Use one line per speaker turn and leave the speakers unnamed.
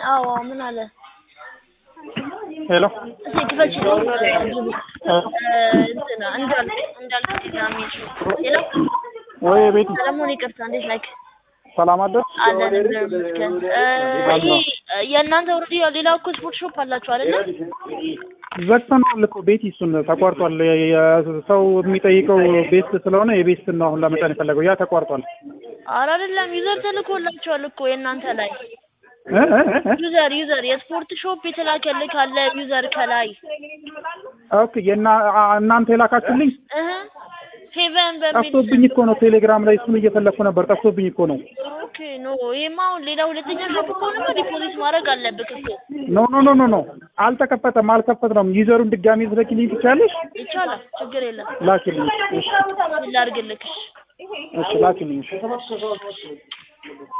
አዎ ምን አለ?
ሄሎ
እስኪ ክፈች ነው እንትን እንዳልክ እንዳልክ ዲናሚሽ ሄሎ
ወይ ቤቲ
ሰለሞን ይቅርታ፣ እንዴት ነህ?
ሰላም አደር
አለን እግዚአብሔር ይመስገን። ይሄ የእናንተ ኦልሬዲ ሌላ እኮ ስፖርት ሾፕ አላችሁ አይደለ?
ዘግተነዋል እኮ ቤቲ እሱን ተቋርጧል። ሰው የሚጠይቀው ቤስት ስለሆነ የቤስት ነው አሁን ለመጫን የፈለገው ያ ተቋርጧል።
ኧረ አይደለም ዩዘር ተልኮላችኋል እኮ የእናንተ ላይ
እ እ እ
ዩዘር ዩዘር የስፖርት ሾፕ የተላከልህ ካለ ዩዘር ከላይ
ኦኬ የና እናንተ የላካችሁልኝ
እህ ፌቨን በሚል
ጠፍቶብኝ እኮ ነው። ቴሌግራም ላይ እሱን እየፈለግኩ ነበር። ጠፍቶብኝ እኮ ነው።
ኦኬ ኖ ይሄማ አሁን ሌላ ሁለተኛ ሾፕ ከሆነማ ዲፖዚት ማድረግ አለብህ እኮ
ኖ ኖ ኖ ኖ ኖ አልተከፈተም፣ አልከፈትነውም። ዩዘሩን ድጋሚ ልትልኪልኝ ትችያለሽ?
ይቻላል፣ ችግር የለም።
ላኪልኝ። እሺ
ምን ላድርግልህ?
እሺ ላኪልኝ። እሺ